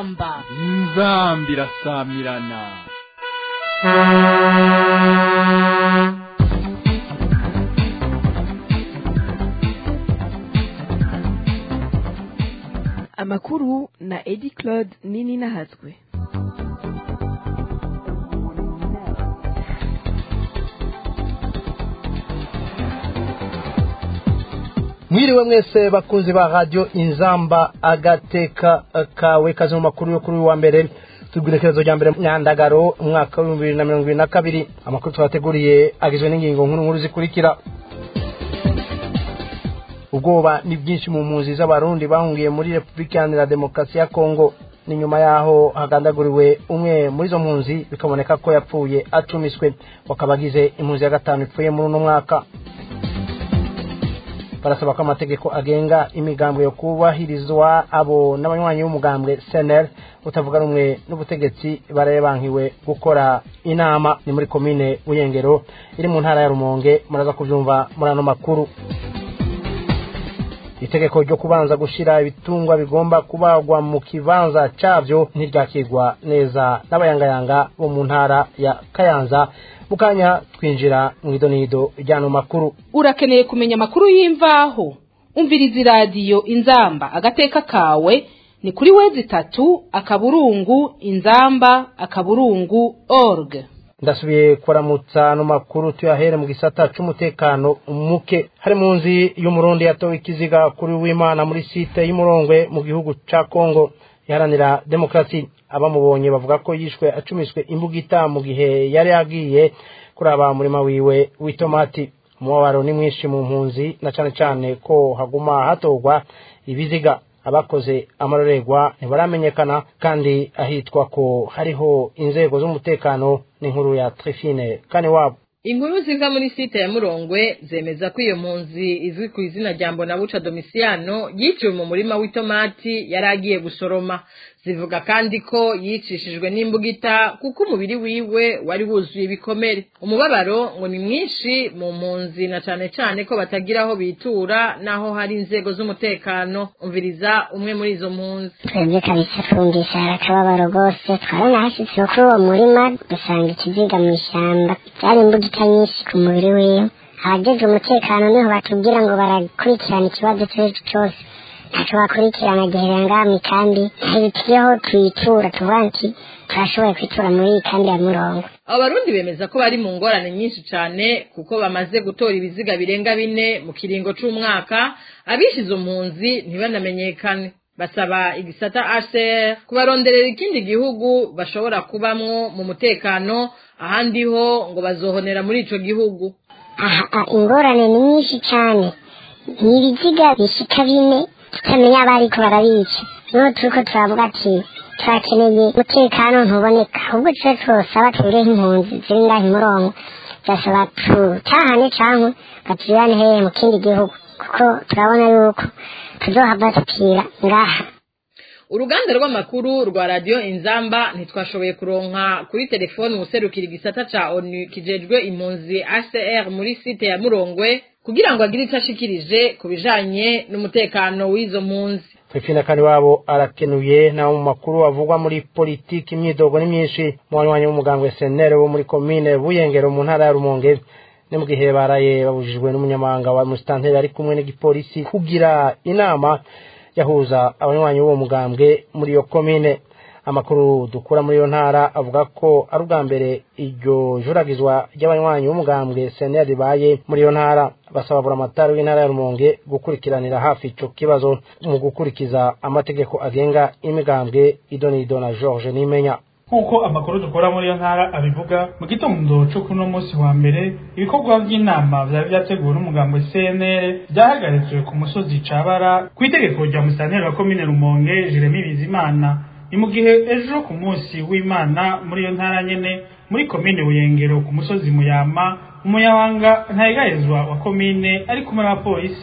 inzamba inzamba irasamirana amakuru na edi claude nini nahatswe mwiriwe mwese bakunzi ba radio inzamba agateka kawe kazi mu makuru yo kuri uyu wa mbere tubwirekerezo rya mbere myandagaro umwaka w'ibihumbi bibiri na mirongo ibiri na kabiri amakuru twateguriye agizwe n'ingingo nkuru nkuru zikurikira ubwoba ni bwinshi mu mpunzi z'abarundi bahungiye muri repubulika iharanira demokarasi ya kongo ni nyuma yaho hagandaguriwe umwe muri izo mpunzi bikaboneka ko yapfuye acumiswe bakaba agize impunzi ya gatanu ipfuye muri uno mwaka barasaba ko amategeko agenga imigambwe yo kubahirizwa abo n'abanywanyi b'umugambwe senel utavuga rumwe n'ubutegetsi barabankiwe gukora inama ni muri komine buyengero iri mu ntara ya rumonge muraza kubyumva muri ano makuru itegeko ryo kubanza gushira ibitungwa bigomba kubagwa mu kibanza cyabyo ntiryakirwa neza n'abayangayanga bo mu ntara ya kayanza mu kanya twinjira mu idonido ry'ano makuru urakeneye kumenya amakuru y'imvaho umviriza iradiyo inzamba agateka kawe ni kuri wezi itatu akaburungu inzamba akaburungu org ndasubiye kuramutsa ano makuru tuyahere mu gisata c'umutekano muke hari mu nzi y'umurundi yatowe ikiziga kuri w'imana muri site y'umurongwe mu gihugu ca kongo iharanira demokarasi abamubonye bavuga ko yishwe acumiswe imbugita mu gihe yari yagiye kuraba murima wiwe w'itomati umubabaro ni mwinshi mu mpunzi na cane cane ko haguma hatorwa ibiziga abakoze amarorerwa ntibaramenyekana kandi ahitwa ko hariho inzego z'umutekano n'inkuru ya trifine kane wabo inkuru ziva muri site ya murongwe zemeza ko iyo mpunzi izwi ku izina rya mbonabuca domisiyano yiciwe mu murima w'itomati yari agiye gusoroma zivuga kandi ko yicishijwe n'imbugita kuko umubiri wiwe wari wuzuye ibikomere umubabaro ngo ni mwinshi mu mpunzi na cane cane ko batagira aho bitura n'aho hari inzego z'umutekano umviriza umwe muri izo mpunzi twebwe kabisa twumvise hari akababaro rwose twaranahashitse kuri uwo murima dusanga ikiziga mu ishyamba byari imbugita nyinshi ku mubiri wiwe abajejwe umutekano niho batubwira ngo barakurikirana ikibazo icyo cyose ntacyo bakurikirana giherera ngaha mu ikambi ntibikiriho tuyitura tuvuga nti turashoboye kwitura muri iyi kambi ya murongo abo barundi bemeza ko bari mu ngorane nyinshi cyane kuko bamaze gutora ibiziga birenga bine mu kiringo c'umwaka abishe izo mpunzi ntibanamenyekane basaba igisata HCR kubaronderera ikindi gihugu bashobora kubamwo mu mutekano ahandi ho ngo bazohonera muri ico gihugu aha ingorane ni nyinshi cyane ni ibiziga bishika bine tutamenya abariko barabica niho turiko turavuga ati turakeneye umutekano ntuboneka ahubwo tuce twosaba tubireho impunzi ziri ngaha imurongo turasaba tutahane cankwe batujane hehe mu kindi gihugu kuko turabona yuko tuzohava tupfira ngaha uruganda rw'amakuru rwa radiyo inzamba ntitwashoboye kuronka kuri telefoni userukira igisata ca onu kijejwe impunzi hcr muri site ya murongwe kugira ngo agire icyo ashikirije ku bijanye n'umutekano w'izo mpunzi Trifina kani wabo arakenuye na mu makuru avugwa muri politiki imyidogo ni myinshi mu banywanyi b'umugambwe senere wo muri komine buyengero mu ntara ya rumonge ni mu gihe baraye babujijwe n'umunyamabanga wa musitanteri ari kumwe n'igipolisi kugira inama yahuza abanywanyi b'uwo mugambwe muri iyo komine amakuru dukura muri iyo ntara avuga ko ari ubwa mbere iryo juragizwa ry'abanywanyi b'umugambwe seneri ribaye muri iyo ntara basaba buramatari w'intara ya rumonge gukurikiranira hafi ico kibazo mu gukurikiza amategeko agenga imigambwe idonido na george nimenya nk'uko amakuru dukora muri iyo ntara abivuga mu gitondo cyo kuno munsi wa mbere ibikorwa by'inama byari byateguwe n'umugambo cnr byahagaritswe ku musozi cabara ku itegeko rya musitanteri wa komine rumonge jeremy bizimana ni mu gihe ejo ku munsi w'imana muri iyo ntara nyene muri komine buyengero ku musozi muyama umunyabanga ntayegahezwa wa komine ari kumwe n'abapolisi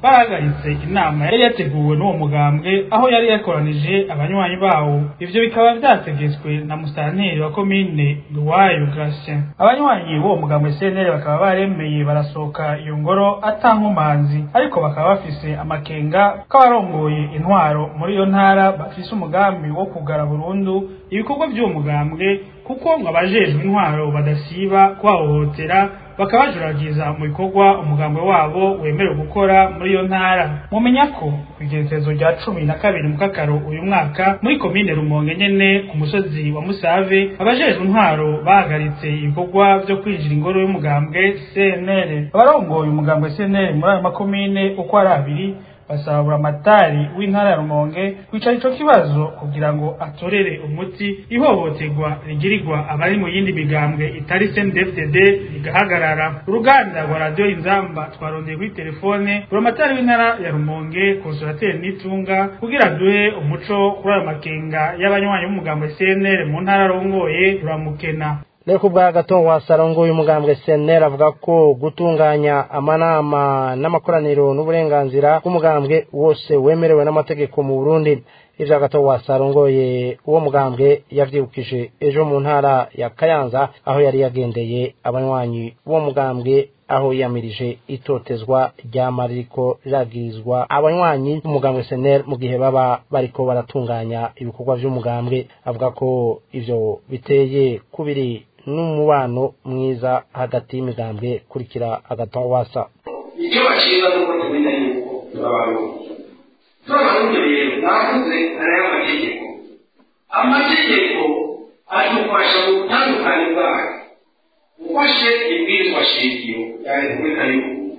barahagaritse inama yari yateguwe n'uwo mugambwe aho yari yakoranije abanywanyi bawo ivyo bikaba vyategetswe na musanteri wa komine Nduwayo Gratien abanywanyi b'uwo mugambwe CNL bakaba baremeye barasohoka iyo ngoro atankomanzi ariko bakaba bafise amakenga k'abarongoye intwaro muri iyo ntara bafise umugambi wo kugara burundu ibikorwa by'uwo mugambwe kuko ngo abajejwe intwaro badasiba kubahohotera bakabajuragiza mu bikorwa umugambwe wabo wemerewe gukora muri iyo ntara mumenya ko kw'igerekezo rya cumi na kabiri mu kakaro uyu mwaka muri komine rumonge nyene ku musozi wa musave abajejwe intwaro bahagaritse ibikorwa vyo kwinjira ingoro y'umugambwe cnl abarongoye umugambwe cnl muri ayo makomine uko ari abiri basaba buramatari w'intara ya rumonge kwicara ico kibazo kugira ngo atorere umuti ihohoterwa rigirirwa abari mu yindi migambwe itari CNDD-FDD rigahagarara uruganda rwa radiyo inzamba twarondeye kuri telefone buramatari w'intara ya rumonge konsolateri n'itunga kugira duhe umuco kuri ayo makenga y'abanywanyi b'umugambwe CNL mu ntara arongoye ruramukena rero ku bwa gato wasarongoye umugambwe senera avuga ko gutunganya amanama n'amakoraniro n'uburenganzira bw'umugambwe wose wemerewe n'amategeko mu burundi ivyo gato wasarongoye uwo mugambwe yavyibukije ejo mu ntara ya kayanza aho yari yagendeye abanywanyi b'uwo mugambwe aho yiyamirije itotezwa ryama ririko riragirizwa abanywanyi b'umugambwe senel mu gihe baba bariko baratunganya ibikorwa vy'umugambwe avuga ko ivyo biteye kubiri n'umubano mwiza hagati y'imigambwe kurikira agatawasa icyo baciza ni uko tumenya yuko turabarundi turabarundi rero navuze ari amategeko amategeko adufasha mu butandukane bwayo ufashe ibwirizwa shingiro ya repubulika y'uburundi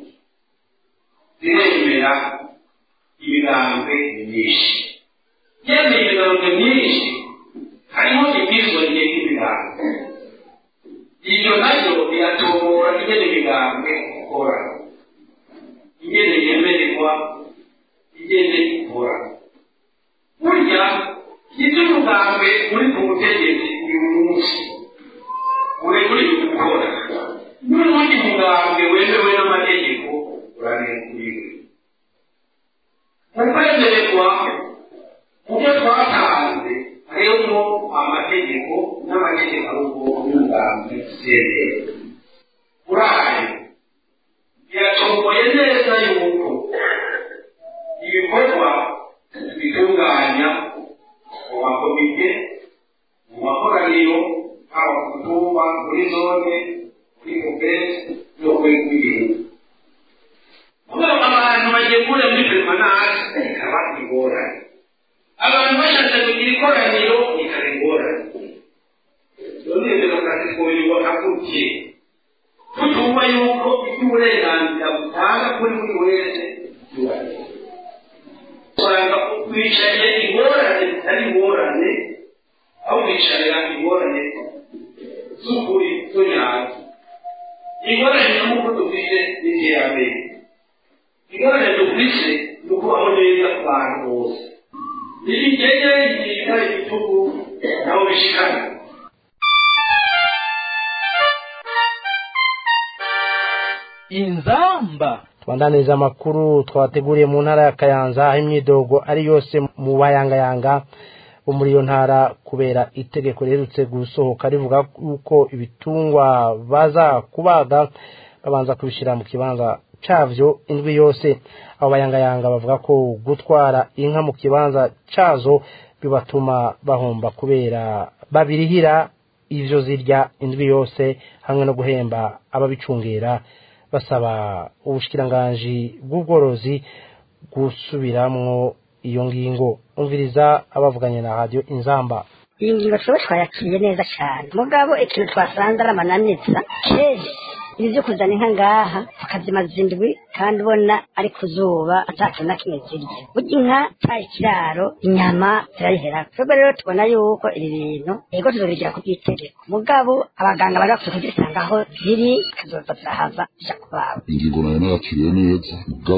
ziremera imigambwe myinshi yemeye imigambwe myinshi harimo ibwirizwa rigenga imigambwe ibyo nabyo biratobora ingene imigambwe ikora ingene yemererwa ingene ikora burya ibyo umugambwe uri ku butegetsi uyu munsi urekuriwe gukora n'ubundi mugambwe wemewe n'amategeko urarekuriwe mu kwemererwa mu byo twatanze harimo amategeko n'amategeko arugo y'umugambi sere uraye biratomoye neza yuko ibikorwa bitunganya mu makomite mu makoraniro haba ku mutumba muri zone muri kopesi no kuri rw'igihugu kuko abantu bagemura muri permanence bikaba ingorane abantu bashatse kugira ikoraniro bikaba ingorane none demokarasi twoyirwa hakukiye tutumva yuko iby'uburenganzira butanga kuri buri wese byubahirizwa usanga wicaye ingorane zitari ingorane aho wicarira ingorane z'ukuri zo nyazo ingorane n'uko dufite n'iterambere ingorane dufite ni ukubaho neza ku bantu bose ibigenge bigirira ibitugu nabo bishikana inzamba tubandaniza amakuru twateguriye mu ntara ya kayanza aho imyidogo ari yose mu bayangayanga bo muri iyo ntara kubera itegeko riherutse gusohoka rivuga yuko ibitungwa baza kubaga babanza kubishyira mu kibanza cyavyo indwi yose abo bayangayanga bavuga ko gutwara inka mu kibanza cyazo bibatuma bahomba kubera babirihira ivyo zirya indwi yose hamwe no guhemba ababicungera basaba ubushikiranganji bw'ubworozi gusubiramwo iyo ngingo umviriza abavuganye na radio inzamba iyi ngingo twebwe twayakiriye neza cyane mugabo ikintu twasanze ari amananiza kenshi ibi byo kuzana inka ngaha tukazimaza indwi kandi ubona ari ku zuba atacu na kimwe zirya burya inka cyari ikiraro inyama zirayihera twebwe rero tubona yuko ibi bintu yego tuzobigira ku bw'itegeko mugabo abaganga bari bakwiye kugisanga aho ziri zikazoza zirahava zija kubaba ingingo nayo nakiriye neza mugabo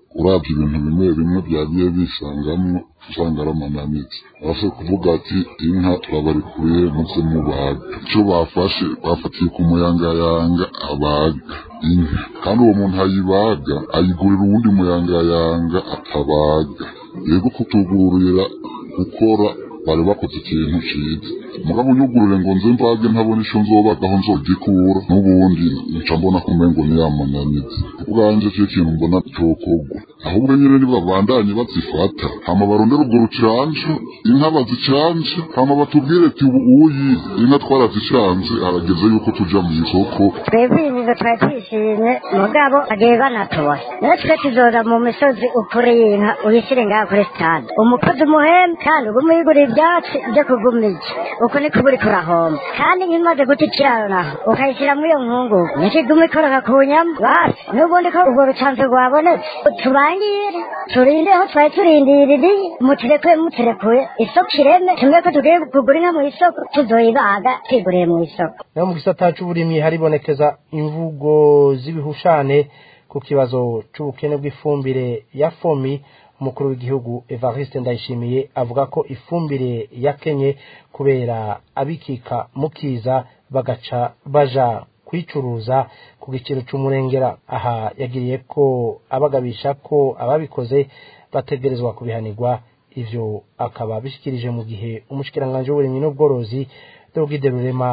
urabye ibintu bimwe bimwe byagiye bisangamwo usanga ari amananiza base kuvuga ati inka turabarikuye muze mubaga icyo bafashe bafatiye ku muyangayanga abaga inka kandi uwo muntu ayibaga ayigurira uwundi muyangayanga atabaga yego kutugurira gukora bari bakoze ikintu ciza mugabo unyugurure ngo nze mbage ntabona ico nzobagaho nzogikura n'ubundi nca mbona ko umengo niyamananiza ubwanje cyo kintu mbona cokogwa ahubwo nyene nibabandanye bazifata hama barondera ubwo rucanco inka bazicanje hama batubwire ati ubu uyi inka twarazicanje harageze yuko tuja mu isoko twebwe ibizo twari twishimye mugabo bagiye banatubona natwe tuzoza mu misozi ukuri y'inka uyishyire ngaha kuri sitade umukozi umuhembe kandi ugume uyigurira ibyatsi byo kugumija uko niko buri kurahomba kandi nk'imaze guta ikiraro naho ukayishyira muri iyo nkungugu nikigume ikoroka ku nyama basi n'ubundi ko urwo rucanco rwabonetse tubangire turinde aho twari turindiriye muterekuye muterekuye isoko ireme tumwe ko tugiye kugura inka mu isoko tuzoyibaga twiguriye mu isoko naho mu gisata c'uburimyi haribonekeza imvugo z'ibihushane ku kibazo c'ubukene bw'ifumbire ya fomi umukuru w'igihugu evariste ndayishimiye avuga ko ifumbire yakenye kubera abikika mukiza bagaca baja kwicuruza ku giciro c'umurengera aha yagiriye ko abagabisha ko ababikoze bategerezwa kubihanirwa ivyo akaba bishikirije mu gihe umushikiranganje w'uburimyi n'ubworozi Dogide Rurema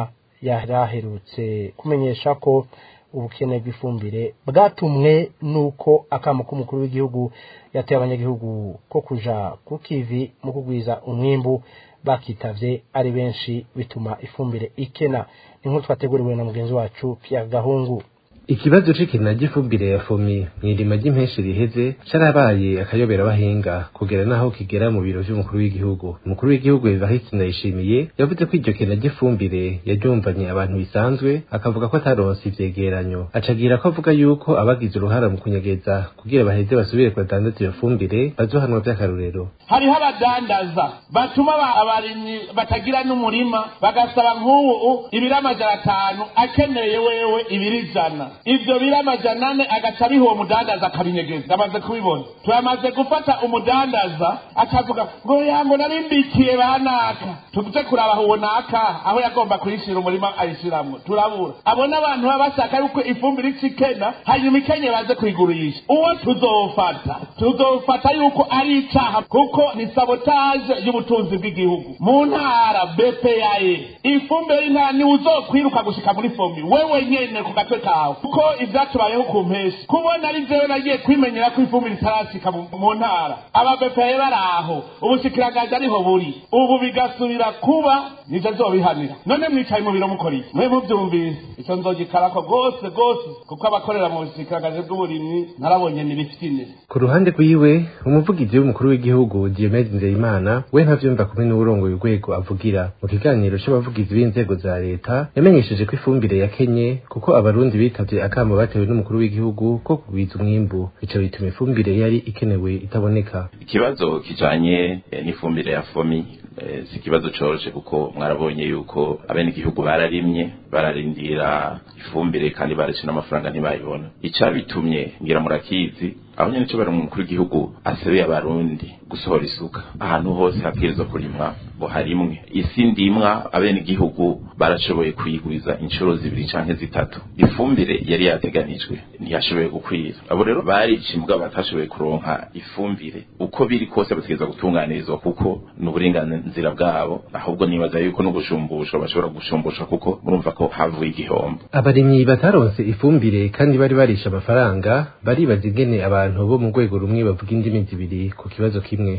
yaraherutse kumenyesha ko ubukene bw'ifumbire bwatumwe nuko akamo k'umukuru w'igihugu yateye abanyagihugu ko kuja ku kivi mu kugwiza umwimbu bakitavye ari benshi bituma ifumbire ikena ni nk'uko twateguriwe na mugenzi wacu Pierre Gahungu ikibazo c'ikena ry'ifumbire ya fomi mw'irima ry'impenshi riheze carabaye akayobera abahinga kugera naho kigera mu biro vy'umukuru w'igihugu umukuru w'igihugu evariste ndayishimiye yavuze ko iryo kena ry'ifumbire yaryumvanye abantu bisanzwe akavuga ko ataronse ivyegeranyo acagira ko avuga yuko abagize uruhara mu kunyegeza kugira baheze basubire kubadandaza iyo fumbire bazohanwa vy'akarorero hariho abadandaza batuma abarimyi batagira n'umurima bagasaba nk'ubu ibiri amajana atanu akeneye wewe ibiri ijana ivyo biri amajana ane agaca abiha uwo mudandaza akabinyegeza amaze kubibona turamaze gufata umudandaza akavuga ngo yango narimbikiye banaka tuze kuraba uwo naka aho yagomba kuyishira umurima ayishiramwo turabura abona abantu baba bashaka yuko ifumbire ikikena hanyuma ikenye baze kuyigurisha uwo tuzofata tuzofata yuko ari icaha kuko ni sabotage y'ubutunzi bw'igihugu mu ntara bpae ifumbire y'intara niwe uzokwiruka gushika muri fomi wewe nyene ku gatwe kawe kuko ivyatubayeho ku mpeshi kubona ari jewe nagiye kwimenyera ko ifumbire itarashika mu ntara aba bpae bari aho ubushikiranganje ariho buri ubu bigasubira kuba nije nzobihanira none mwicaye mu biro mukora iki mwe muvyumvise ico nzogikarako gose gose kuko abakorera mu bushikiranganje bw'uburimyi narabonye ni bifitine ku ruhande rwiwe umuvugizi w'umukuru w'igihugu Diomede Nzeyimana we ntavyumva kumwe n'uburongoye urwego avugira mu kiganiro c'abavugizi b'inzego za leta yamenyesheje ko ifumbire yakenye kuko abarundi bitavye akamo batewe n'umukuru w'igihugu ko kugwiza umwimbu bica bituma ifumbire yari ikenewe itaboneka ikibazo kijanye eh, n'ifumbire ya fomi eh, si ikibazo coroshe kuko mwarabonye yuko abenegihugu bararimye bararindira ifumbire kandi baraciye n'amafaranga ntibayibona icabitumye ngira murakizi aho nyene cyo bari mu mukuru w'igihugu asebeye abarundi gusohora isuka ahantu hose habwirizwa kurimwa ngo harimwe isi ndimwa abene igihugu barashoboye kuyigwiza inshuro zibiri canke zitatu ifumbire yari yateganijwe ntiyashoboye gukwira abo rero baricimbwa batashoboye kuronka ifumbire uko biri kose bategereza gutunganirizwa kuko ni uburenganzira bwabo ahubwo nibaza yuko no gushumbusha bashobora gushumbusha kuko murumva ko havuye igihombo abarimyi bataronse ifumbire kandi bari barisha amafaranga baribaza ingene abantu bo mu rwego rumwe bavuga indimi zibiri ku kibazo kimwe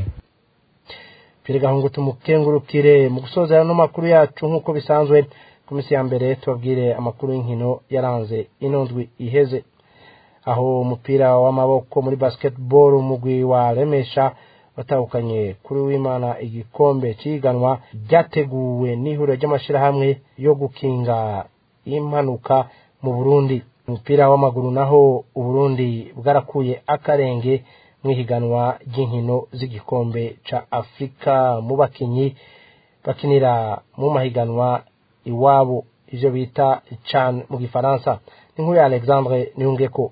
Pire gahungu tumukengurukire mu gusoza no makuru yacu nkuko bisanzwe ku minsi ya mbere tubabwire amakuru y'inkino yaranze inondwi iheze aho umupira w'amaboko muri basketball umugwi wa Remesha watahukanye kuri w'Imana igikombe ciganwa ryateguwe n'ihuriro ry'amashirahamwe yo gukinga impanuka mu Burundi umupira w'amaguru naho Uburundi bwarakuye akarenge mwihiganwa ry'inkino z'igikombe ca Afrika mu bakinyi bakinira mu mahiganwa iwabo ivyo bita CHAN mu gifaransa n'inkuru ya Alexandre Niyungeko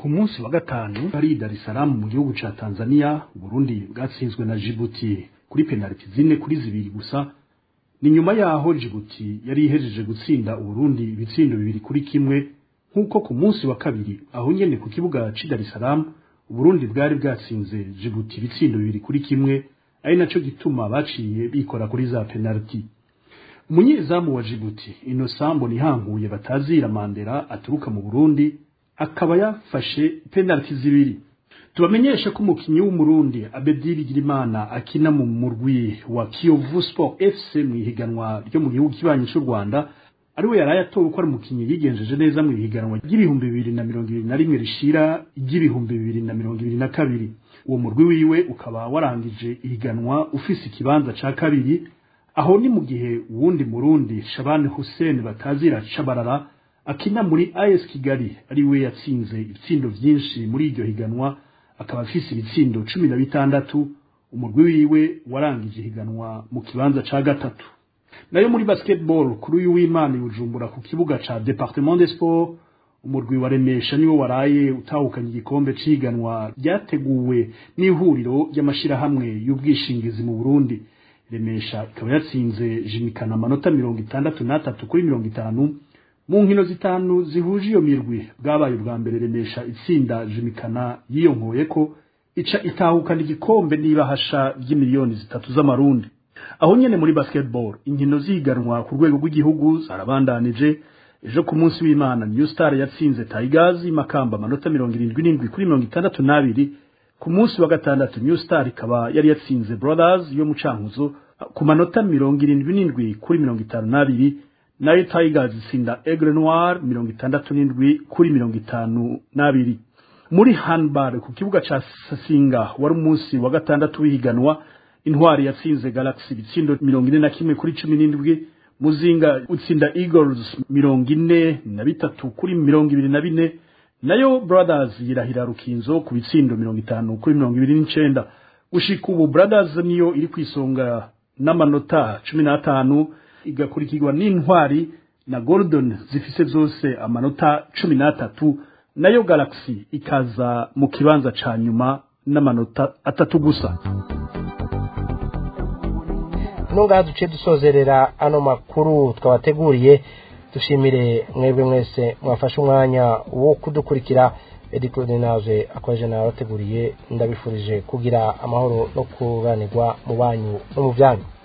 ku munsi wa gatanu hari Dar es Salaam mu gihugu ca Tanzania Burundi bwatsinzwe na Djibouti kuri penaliti zine kuri zibiri gusa ni nyuma yaho Djibouti yari ihejeje gutsinda Uburundi ibitsindo bibiri kuri kimwe nk'uko ku munsi wa kabiri aho nyene ku kibuga ci Dar es Salaam Uburundi bwari bwatsinze Djibouti ibitsindo bibiri kuri kimwe ari naco gituma baciye bikora kuri za penaliti umunyezamu wa Djibouti Innocent Mbonihankuye batazira Mandela aturuka mu Burundi akaba yafashe penaliti zibiri tubamenyesha ko umukinyi w'umurundi Abedi Bigirimana akina mu murwi wa Kiyovu Sport FC mu ihiganwa ryo mu gihugu kibanyi cy'u Rwanda ariwe yaraye atowe ko ari umukinyi yigenjeje neza mu ihiganwa ry'ibihumbi bibiri na mirongo ibiri na rimwe rishira iry'ibihumbi bibiri na mirongo ibiri na kabiri uwo murwi wiwe ukaba warangije ihiganwa ufise ikibanza ca kabiri aho ni mu gihe uwundi murundi Shabani Hussein batazira Chabarara akina muri AS Kigali ari we yatsinze ibitsindo vyinshi muri iryo higanwa akaba afise ibitsindo cumi na bitandatu umurwi wiwe warangije ihiganwa mu kibanza ca gatatu nayo muri basketball kuri uyu w'Imana Bujumbura ku kibuga ca Departement des Sports umurwi wa Remesha niwo waraye utahukanye igikombe ciganwa ryateguwe n'ihuriro ry'amashirahamwe y'ubwishingizi mu Burundi Remesha ikaba yatsinze Jimikana amanota mirongo itandatu n'atatu kuri mirongo itanu mu nkino zitanu zihuje iyo mirwi bwabaye ubwa mbere Remesha itsinda Jimikana yiyonkoye ko ica itahukana igikombe n'ibahasha ry'imiliyoni zitatu z'amarundi aho nyene muri basketball inkino ziganwa ku rwego rw'igihugu zarabandanije ejo ku munsi w'Imana New Star yatsinze Tigers Makamba amanota mirongo irindwi n'indwi kuri mirongo itandatu n'abiri ku munsi wa gatandatu New Star ikaba yari yatsinze Brothers yo mu Cankuzo ku manota mirongo irindwi n'indwi kuri mirongo itanu n'abiri nayo Tigers itsinda Aigle Noir mirongo itandatu n'indwi kuri mirongo itanu n'abiri muri handball ku kibuga ca Sasinga wari umunsi wa gatandatu w'ihiganwa intwari yatsinze Galaxy ibitsindo mirongo ine na kimwe kuri cumi n'indwi muzinga utsinda Eagles mirongo ine na bitatu kuri mirongo ibiri na bine nayo Brothers yirahira Rukinzo ku bitsindo mirongo itanu kuri mirongo ibiri n'icenda gushika ubu Brothers niyo iri kwisonga n'amanota cumi n'atanu igakurikirwa n'intwari na Gordon zifise zose amanota cumi n'atatu nayo Galaxy ikaza mu kibanza ca nyuma n'amanota atatu gusa nungaha duce dusozerera ano makuru twabateguriye dushimire mwebwe mwese mwafashe umwanya wo kudukurikira edi claude naje akomeje nawe abateguriye ndabifurije kugira amahoro no kuranirwa mu banyu no mu byanyu